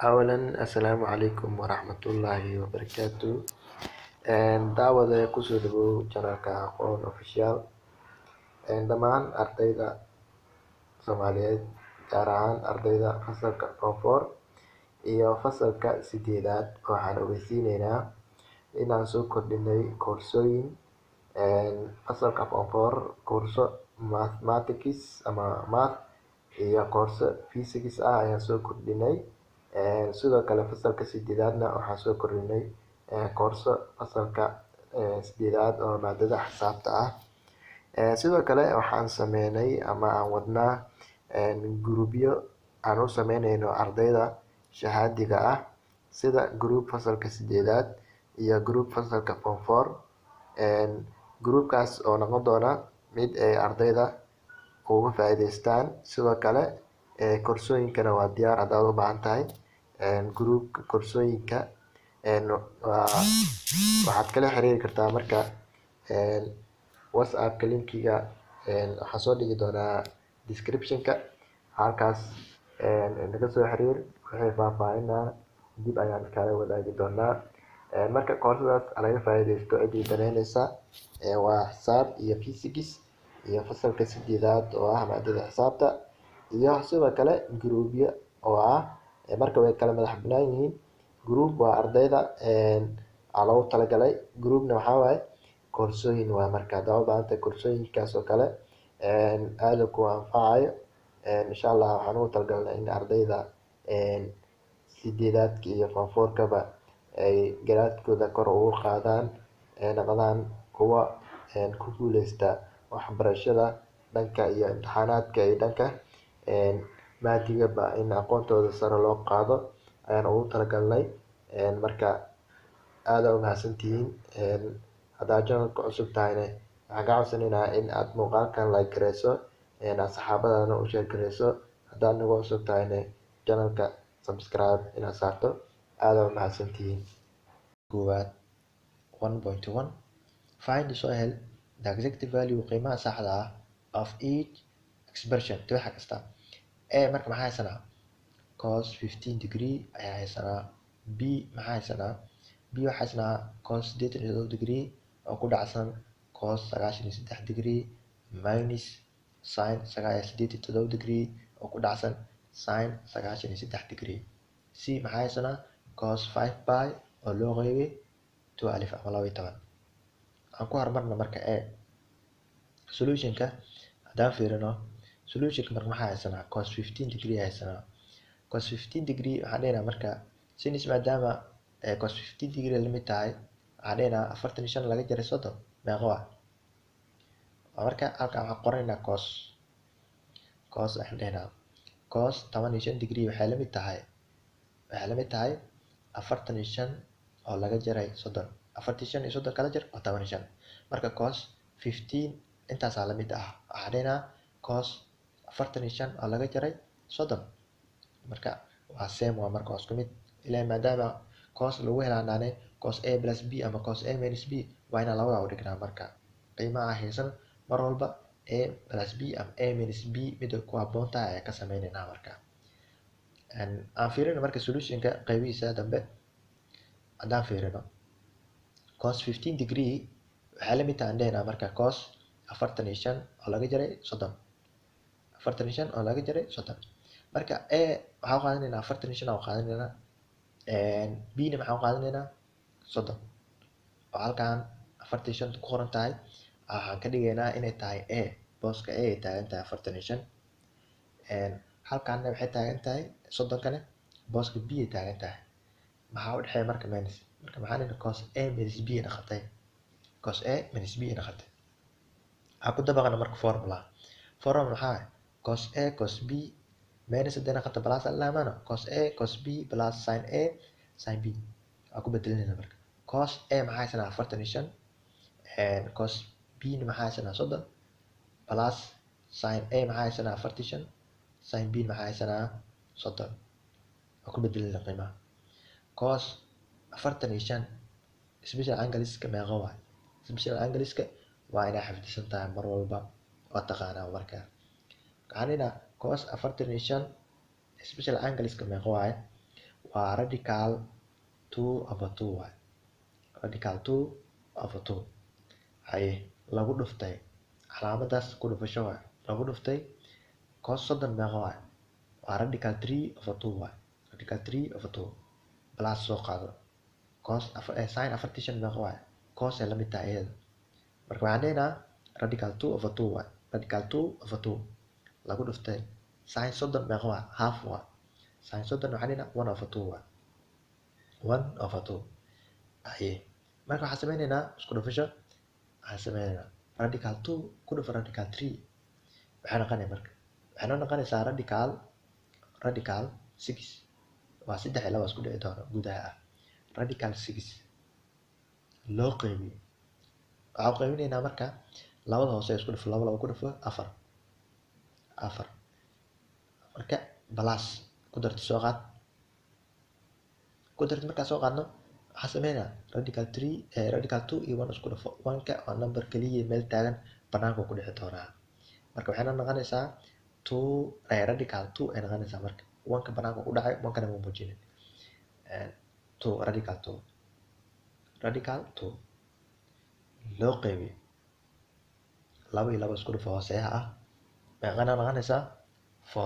Awalan Assalaamu calaykum waraxmatullaahi wabarakaatu daawade kusoo dhawow channelka Aqoon Official dhammaan ardayda Soomaaliyeed gaar ahaan ardayda fasalka form four iyo fasalka sideedaad waxaan ogeysiineynaa inaan soo kordhinay koorsooyin fasalka form four koorso mathematics ama math iyo koorso physics ah ayaan soo kordhinay sidoo kale fasalka sideedaadna waxaan soo kordhinay koorso fasalka sideedaad oo maadada xisaabta ah sidoo kale waxaan sameynay ama aan wadnaa groupyo aan u sameyneyno ardayda shahaadiga ah sida group fasalka sideedaad iyo group fasalka form four groupkaas oo noqon doona mid ay ardayda uga faa'iideystaan sidoo kale koorsooyinkana waa diyaar hadaad u baahan tahay groupka koorsooyinka waxaad kala xiriiri kartaa marka whatsappka linkiga waxaan soo dhigi doonaa description ka halkaas naga soo xiriir wixii faahfaahin ah dib ayaan kaala wadaagi doonaa marka koorsadaas laga faa'iideysto cidii daneyneysa waa xisaab iyo physics iyo fasalka sideedaad oo ah maadada xisaabta iyo sidoo kale groupyo oo ah marka way kala madax banaan yihiin group waa ardayda aa loogu talagalay groupna waxaa waaye koorsooyin waaye marka hadaad u baahan tahay koorsooyinkaas oo kale aad ku anfacayo insha Allah waxaan ugu talagalnay in ardayda sideedaadka iyo form four-kaba ay garaadkooda kor ugu qaadaan ay noqdaan kuwa ku guuleysta waxbarashada dhanka iyo imtixaanaadka iyo dhanka maadigaba in aqoontooda sare loo qaado ayaan ugu talagalnay marka aad aa umahadsantihiin hadaad channelka cusub tahayna waxaan kaa codsaneynaa in aad muuqaalkan like gareyso asxaabadaadana u share gareyso hadaad nagu cusub tahayna channelka subscribe inaad saarto aad aa umahadsantihiin koowaad one point one find soo hel the exact value qiimaha saxda ah of each expression tibaaxa kasta a marka maxaa haysanaa cos fifteen degree ayaa haysanaa b maxaa haysanaa b waxaa haysanaa cos sideetan iyo todoba degree oo ku dhacsan cos sagaashan iyo saddex degree minus sin sideed iyo todoba degree oo ku dhacsan sin sagaashan iyo saddex degree c maxaa haysanaa cos five by oo loo qeybay two alif ama laba iyo toban aan ku horumarna marka a solutionka haddaan fiirino solutionka marka maxaa haysanaa cos fifteen degree haysanaa cos fifteen degree waxaan dhehnaa marka sinus maadaama cos fifteen degree lamid tahay waxaan dhehnaa afartan iyo shan laga jaray soddon meeqa waa marka halkan waxaan qoraynaa cos cos waxaan dhehnaa cos toban iyo shan degree waxay lamid tahay waxay lamid tahay afartan iyo shan oo laga jaray soddon afartan iyo shan iyo soddon kala jar waa toban iyo shan marka cos fifteen intaasaa lamid ah waxaan dhehnaa cos afartan iyo shan oo laga jaray soddon marka waa same waa marka waa isku mid ilaa maadaama cos lagu helaanaane cos a plus b ama cos a minus b waa inaan labada u dhignaa marka qiimaha haysan mar walba a plus b ama a minus b mida ku habboon tahay ayaan ka sameyneynaa marka aan fiirino marka solutionka qaybihiisa dambe haddaan fiirino cos fifteen degree waxay lamid tahay aan dhehnaa marka cos afartan iyo shan oo laga jaray soddon afartan iyo shan oo laga jaray soddon marka a waxaan u qaadanaynaa afartan iyo shan aan u qaadanaynaa b na maxaan u qaadanaynaa soddon oo halkan afartan iyo shan ku qoran tahay waxaan ka dhigaynaa inay tahay a booska a ay taagan tahay afartan iyo shan halkanna waxay taagan tahay soddonkana booska b ay taagan tahay maxaa u dhexeeya marka minus marka maxaan dhihnaa cos a minus b ay noqotay cos a minus b ay noqotay waxaan ku dabaqana marka formula formula maxaa cos a cos b minus haddii noqoto plus aan laamano cos a cos b plus sin a sin b waan ku bedelinayna marka cos a maxaa haysanaa afartan iyo shan cos b na maxaa haysanaa soddon plus sin a maxaa haysanaa afartan iyo shan sin b maxaa haysanaa soddon waan ku bedelinayna qiimaha cos afartan iyo shan special angleska meeqa waay special angleska waa inaa xifdisan tahay mar walba oo taqaanaa marka waxaan dhihnaa cos afartan iyo shan special angleska meeqa waaye waa radical two over two waay radical two over two haye lagu dhuftay calaamadaas ku dhufasho waay lagu dhuftay cos soddon meeqa waay waa radical three over two waay radical three over two plus soo qaado cos sin afartii shan meeqa waay cos ay la mid tahay iyada marka waxaan dhehnaa radical two over two waay radical two over two lagu dhuftay sin soddon meeqa waay half waay sin soddon waxaan dhehnaa one over two waay one over two aye marka waxaan sameyneynaa isku dhufasho waxaan sameyneynaa radical two ku dhufa radical three waxay noqonaya marka waxay noo noqonaysaa radical radical six waa saddex iyo laba isku dhici doona gudaha ah radical six loo qeybiyo waxaan qeybinaynaa marka labada hoose isku dhufo laba laba ku dhufo afar afar marka balas ku darti soo qaad ku darti markaa soo qaadno waxaan sameynaa radical three radical two iyo one isku dhufo one-ka waa number keliya meel taagan banaanka ku dhici doonaa marka waxayna noqonaysaa two radical two ay noqonaysaa marka one-ka banaanka ku dhacay one-kana ma muujinin two radical two radical two loo qeybiyo laba iyo laba isku dhufo hooseeha ah meeqana noqonaysaa four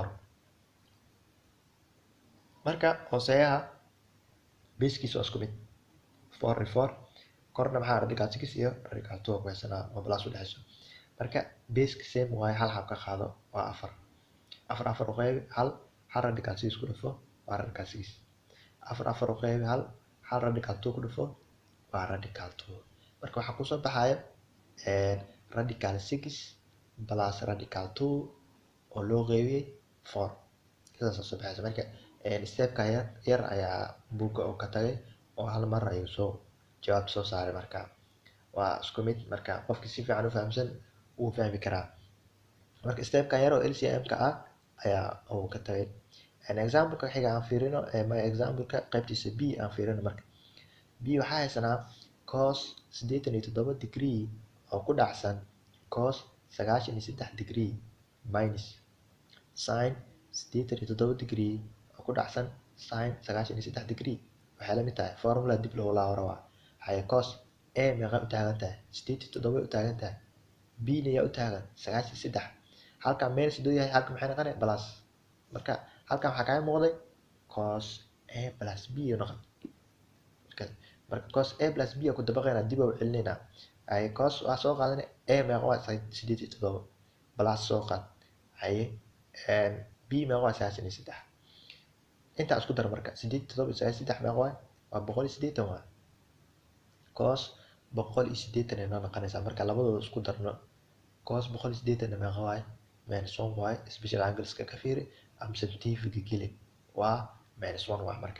marka hooseeyaha basekiisa waa isku mid four iyo four korna maxaa radical six iyo radical two ku haysanaa oo plus u dhexeyso marka baseka same waaye hal xab ka qaado waa afar afar afar u qeybi hal hal radical six ku dhufo waa radical six afar afar u qeybi hal hal radical two ku dhufo waa radical two marka waxaa kusoo baxaya radical six plus radical two oo loo qeybiyey four sidaas soo baxaysa marka stepka yar yar ayaa buugga oo ka tagay oo hal mar ayuu soo jawaabta soo saaray marka waa isku mid marka qofkii si fiican u fahamsan wuu fahmi karaa marka stepka yar oo lcm-ka ah ayaa uu ka tagay exampleka xiga aan fiirino my exampleka qaybtiisa b aan fiirino marka b waxaa haysanaa cos siddeetan iyo toddoba degree oo ku dhacsan cos sagaashan iyo saddex degree minus sin siddeetan iyo toddoba degree oo ku dhacsan sin sagaashan iyo saddex degree waxay la mid tahay formula dib loogu laabo rabaa haye cos a meeqa u taagan tahay siddeed iyo toddoba u taagan tahay b na yaa u taagan sagaashan iyo saddex halkan meel sidoo yahay halkan maxay noqonay plus marka halkan waxaa kaaga muuqday cos a plus b noqon marka cos a plus b ku dabaqayna dib u celinaynaa haye cos waa soo qaadana a meeqa waa siddeed iyo toddoba plus soo qaad haye b meeqa waa sagaashan iyo saddex intaa isku dar marka siddeed iyo toddoba iyo sagaashan saddex meeqa waay waa boqol iyo siddeetan waay cos boqol iyo siddeetan ay noo noqonaysaa marka labadooda isku darno cos boqol iyo siddeetan meeqa waay minus one waay special angleska ka fiiri ama subjectiveka geli waa minus one waay marka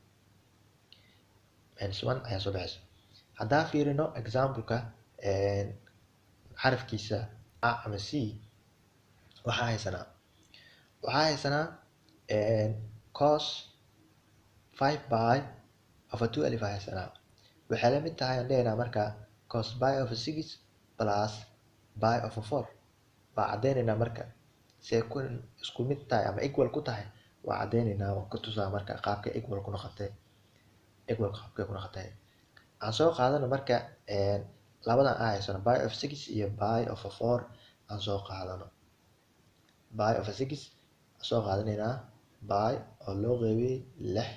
minus one ayaa soo baxaysa haddaa fiirino exampleka xarafkiisa a ama c waxaa haysanaa waxaa haysanaa cos five by over two alif aa haysanaa waxay la mid tahay aan dhehaynaa marka cos by over six plus by over four waa caddeynaynaa marka see ku isku mid tahay ama equal ku tahay waa caddeynaynaa waa ku tusaa marka qaabka equal ku noqotay equal qaabkay ku noqotay aan soo qaadano marka labadan aan haysano by of six iyo by of four aan soo qaadano by of six aan soo qaadanaynaa by oo loo qeybiyey lix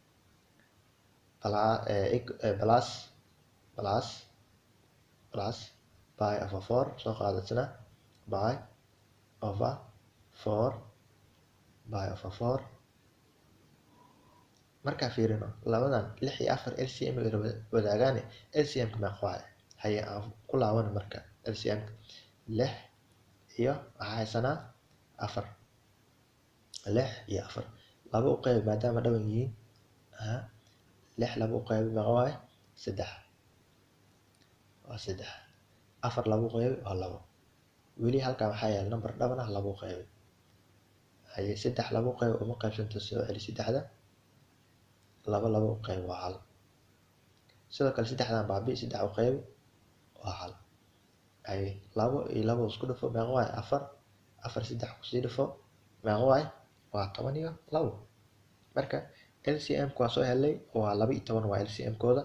plus plus plus by over four soo qaadatsana by over four by over four markaa fiirino labadan lix iyo afar lcm ay wadaagaane lcmka meeqa waay haye aan ku laabano marka lcmka lix iyo waxaa haysanaa afar lix iyo afar laba u qeyb maadaama dhawan yihiin lix laba u qeybi meeqa waay saddex waa saddex afar laba u qeybi waa labo weli halkan waxaa yaala number dhaban ah laba u qeybi haye saddex laba u qeybi uma qeybsanto soo celi saddexda laba laba u qeyb waa hal sidoo kale saddexdan baabi saddex u qeyb waa hal haye labo iyo labo isku dhufo meeqa waay afar afar saddex kusii dhufo meeqa waay waa toban iyo labo marka lcm ku waa soo helnay waa laba iyo toban waa lcm kooda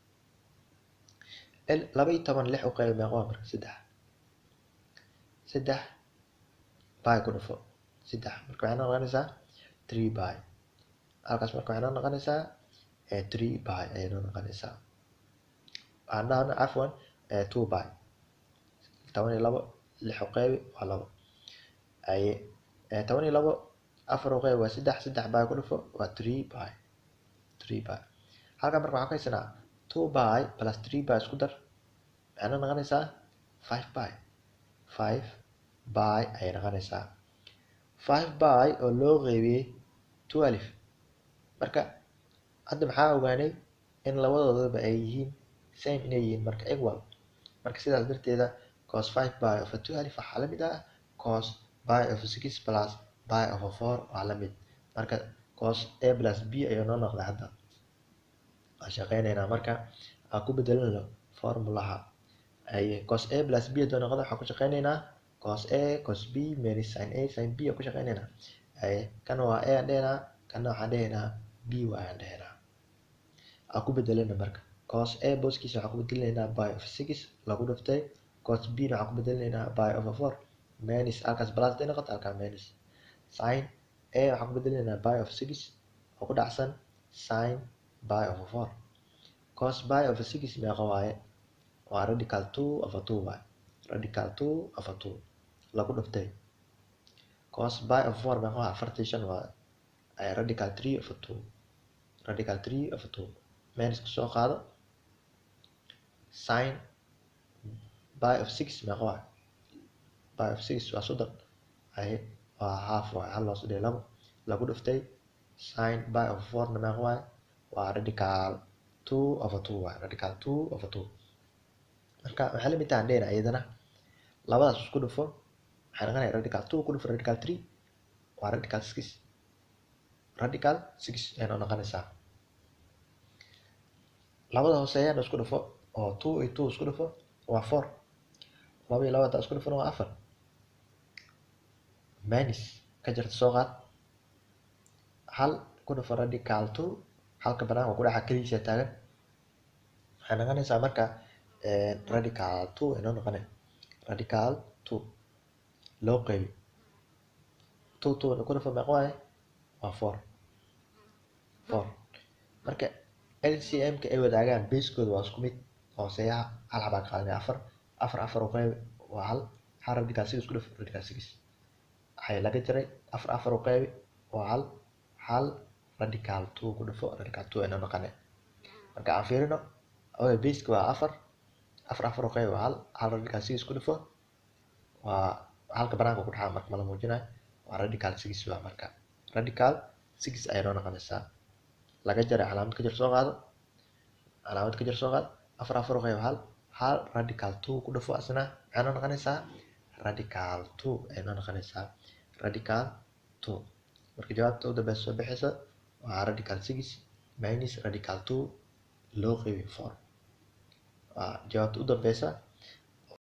laba iyo toban lix u qaybi meeqa waa marka saddex saddex by ku dhufo saddex marka waxay noo noqonaysaa three by halkaas marka waxay noo noqonaysaa three by ayay noo noqonaysaa waxaan dhahna cafwan two by toban iyo labo lix u qaybi waa labo aye toban iyo labo afar u qaybi waa saddex saddex by ku dhufo waa three by three by halkan marka waxaan ka haysanaa two by plus three by isku dar maxay noo noqonaysaa five by five by ayay noqonaysaa five by oo loo qeybiyey twelve marka hadda maxaa ogaanay in labadoodaba ay yihiin same inay yihiin marka equal marka sidaas darteeda cos five by of a twelve waxaa la mid ah cos by of a six plus by of a four waa la mid marka cos a plus b ayuu noo noqday hadda waan shaqeyneynaa marka aan ku bedelano formulaha aye cos a plus b hadduu noqdo waxaan ku shaqeyneynaa cos a cos b minus sin a sin b aan ku shaqeyneynaa aye kana waa a aan dhehenaa kana waxaan dhehenaa b waa aan dhehenaa aan ku bedelana marka cos a booskiisa waxaan ku bedeleynaa by of six lagu dhiftay cos b na waxaan ku bedeleynaa by of a four minus halkaas plus day noqoto halkaa minus sin a waxaan ku bedeleynaa by of six oo ku dhacsan sin by of a four cos by of a six meeqa waaye waa radical two of a two waaye radical two of a two lagu dhiftay cos by of four meeqa waa afartii shan waaye radical three of a two radical three of a two minus ku soo qaado sin by of six meeqa waaye by of six waa soddon aye waa half waaye hal loo sodhiyo labo lagu dhiftay sin by of fourna meeqa waaye waa radical two of a two waaye radical two of a two marka waxay la mid tahay dheena iyadana labadaas isku dhufo waxay noqonaya radical two ku dhufo radical three waa radical six radical six ayay noo noqonaysaa labada hooseeyana isku dhufo oo two iyo two isku dhufo waa four laba iyo laba hadaa isku dhufona waa afar minus ka jirta soo qaad hal ku dhufo radical two halka banaanka ku dhaxa keligiisa taagan waxay noqonaysaa marka radical two inoo noqone radical two loo qeybi two two ku dhufo meeqa waaye waa four four marka lcm ka ay wadaagaan basekooda waa isku mid hooseeyaha hal xabaa qaadanaya afar afar afar u qeybi waa hal hal radical six ku dhufo radical six waxay laga jiray afar afar u qeybi waa hal hal radical two ku dhufo radical two inoo noqone marka aan fiirino oga baseka waa afar afar afar u qeybi waa hal hal radical six ku dhufo waa halka banaanka ku dhaxaa marka mala muujinayo waa radical six waa marka radical six ayay noo noqonaysaa laga jaray calaamad ka jir soo qaado calaamad ka jir soo qaado afar afar u qeybi hal hal radical two ku dhufo asna maxay noo noqonaysaa radical two ayay noo noqonaysaa radical two marka jawaabta u dambeysa soo bixaysa waa radical six minus radical two loo qeybi four waa jawaabta u dambeysa